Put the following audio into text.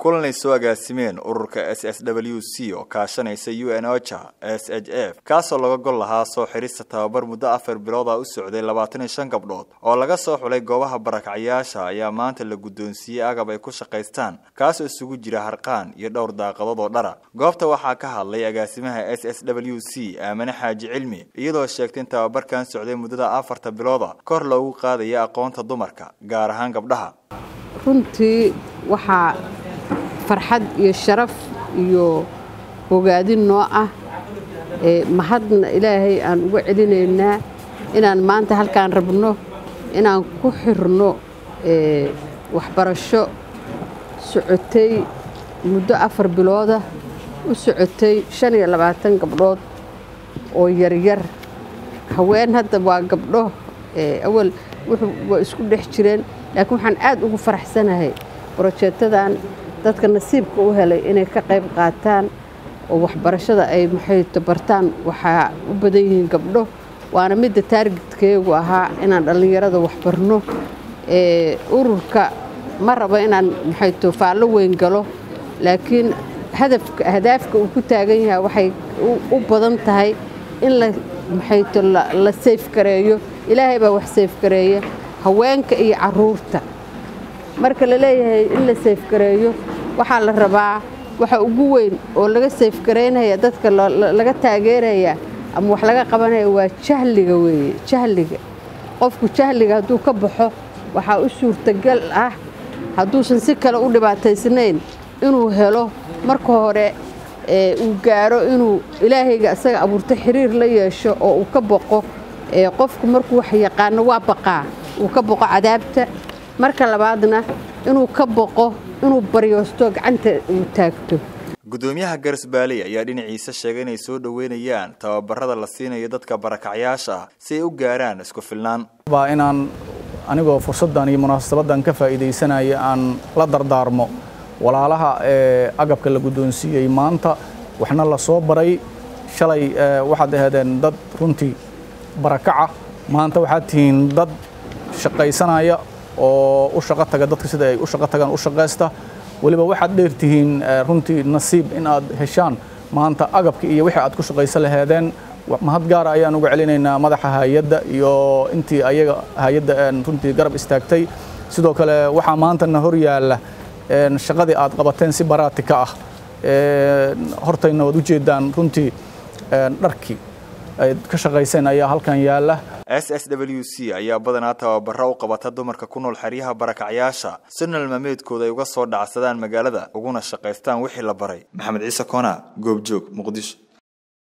kulanay soo agaasimeen ururka s s w c oo kaashanaysa u n ocha s h f kaasoo laga gol lahaa soo xirista tababar muddo afar bilooda u socday labaatan iyo shan gabdhood oo laga soo xulay goobaha barakacyaasha ayaa maanta la guddoonsiiyey agab ay ku shaqaystaan kaasoo isugu jira harqaan iyo dhowr daaqadood oo dhara goobta waxaa ka hadlay agaasimaha s s w c aamane xaaji cilmi iyadoo sheegtay in tababarkan socday muddada afarta bilooda kor loogu qaadaya aqoonta dumarka gaar ahaan gabdhaha runtii waxaa farxad iyo sharaf iyo bogaadin noo ah mahadna ilaahay aan uga celinaynaa inaan maanta halkaan rabno inaan ku xirno waxbarasho socotay muddo afar bilooda u socotay shan iyo labaatan gabdhood oo yaryar haween hadda waa gabdho awal waa isku dhex jireen laakiin waxaan aad ugu faraxsanahay brojeetadan dadka nasiibka u helay inay ka qayb qaataan oo waxbarashada ay maxayto bartaan waxaa u badan yihiin gabdho waana midda taargetkeegu ahaa inaan dhallinyarada waxbarno ururka ma rabo inaan maxayto faallo weyn galo laakiin hadafka hadaafka uu ku taagan yahay waxay u badan tahay in la maxayto la sayfgareeyo ilaahay baa wax sayfgareeya haweenka iyo caruurta marka la leeyahay in la sayfgareeyo waxaa la rabaa waxa ugu weyn oo laga sayfgaraynaya dadka laga taageeraya ama wax laga qabanaya waa jahliga weeye jahliga qofku jahliga hadduu ka baxo waxaa u suurtagal ah hadduusan si kale u dhibaataysnayn inuu helo marka hore uu gaaro inuu ilaahayga isaga abuurto xiriir la yeesho oo uu ka boqo qofku markuu wax yaqaano waa baqaa uu ka boqo cadaabta marka labaadna inuu ka boqo inuu baryoosto gacanta uu taagto gudoomiyaha garsbaaley ayaa dhinaciisa sheegay inay soo dhoweynayaan tababarada la siinayo dadka barakacyaasha ah si ay u gaaraan isku filnaan baa inaan anigoo fursaddan iyo munaasabadan ka faa'iidaysanaya aan la dardaarmo walaalaha ee agabka la guddoonsiiyey maanta waxna la soo baray shalay waxaad ahaydeen dad runtii barakaca maanta waxaad tihiin dad shaqaysanaya oo u shaqo taga dadka sida ay u shaqo tagaan u shaqaysta weliba waxaad dheertihiin runtii nasiib in aad heshaan maanta agabka iyo wixii aad ku shaqaysan laheedeen mahad gaara ayaan uga celinaynaa madaxa hay-adda iyo intii ayaga hay-adda runtii garab istaagtay sidoo kale waxaa maantana hor yaalla shaqadii aad qabateen si baraati ka ah hortayna waad ujeedaan runtii dharkii ay ka shaqayseen ayaa halkan yaalla s s w c ayaa badanaa tababaro u qabata dumarka ku nool xeryaha barakacyaasha si nalmaameedkooda ay uga soo dhacsadaan magaalada uguna shaqaystaan wixii la baray maxamed ciise koona goobjoog muqdisho